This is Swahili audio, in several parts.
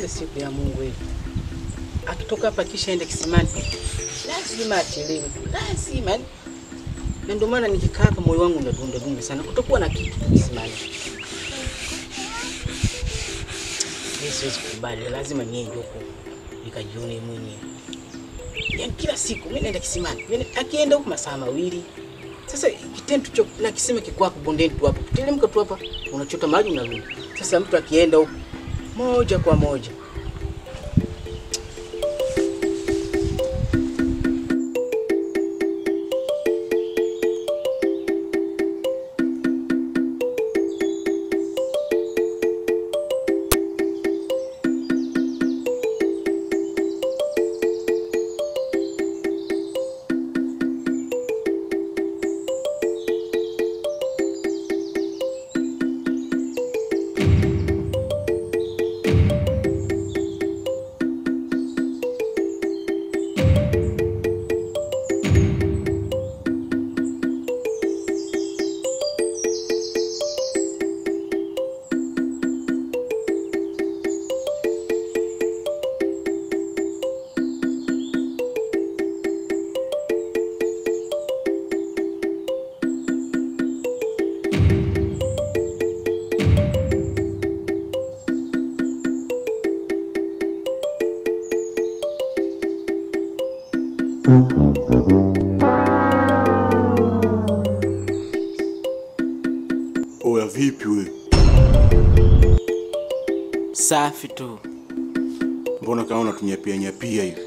kila siku ya Mungu hivi. Akitoka hapa kisha ende kisimani, lazima achelewe tu, lazima. yaani. Na ndio maana nikikaa hapa moyo wangu unadunda dunda sana, kutokuwa na kitu tu kisimani. Mimi siwezi kukubali, lazima niende huko nikajione mwenyewe. Yaani kila siku mimi naenda kisimani, mimi akienda huko masaa mawili. Sasa kitendo cho na kisima kikwako bondeni tu hapo, teremka tu hapa, unachota maji unarudi. Sasa mtu akienda huko moja kwa moja Oya, vipi we? safi tu. Mbona kama unatunyapia nyapia hivi?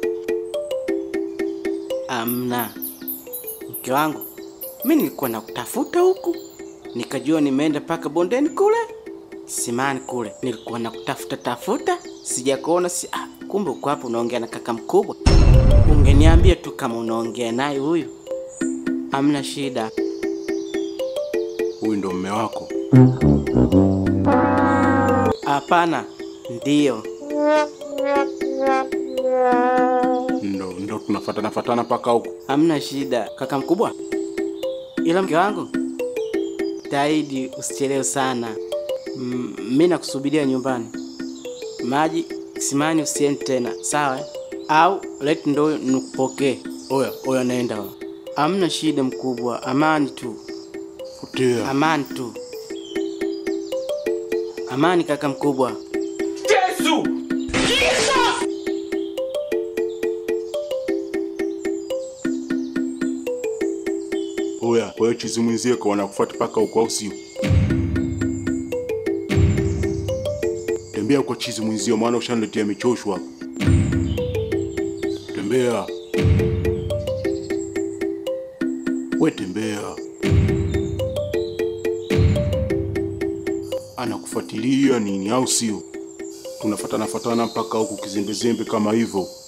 Amna mke wangu, mi nilikuwa nakutafuta huku, nikajua nimeenda mpaka bondeni kule simani kule, nilikuwa nakutafuta tafuta, sijakuona si ah, kumbe uko hapo unaongea na kaka mkubwa. Ungeniambia tu kama unaongea naye huyu, amna shida. Huyu ndo mme wako? Hapana, ndiyo Ndo ndo tunafatana fatana mpaka huku. Hamna shida kaka mkubwa, ila mke wangu, taidi usichelewe sana. Mm, mi nakusubiria nyumbani, maji simani, usiende tena sawa? eh? Au leti ndo nikupokee. Oya, oya, naenda. Enda, hamna shida mkubwa, amani tu, Potea. amani tu, amani kaka mkubwa. Oya, kwa hiyo chizi mwenzie kwa wanakufuata mpaka huko au sio? Tembea kwa chizi mwenzio, maana ushaniletea michosho hapa. Tembea. We tembea. Anakufuatilia nini au sio? Tunafatana fatana mpaka huku kizimbezembe kama hivyo.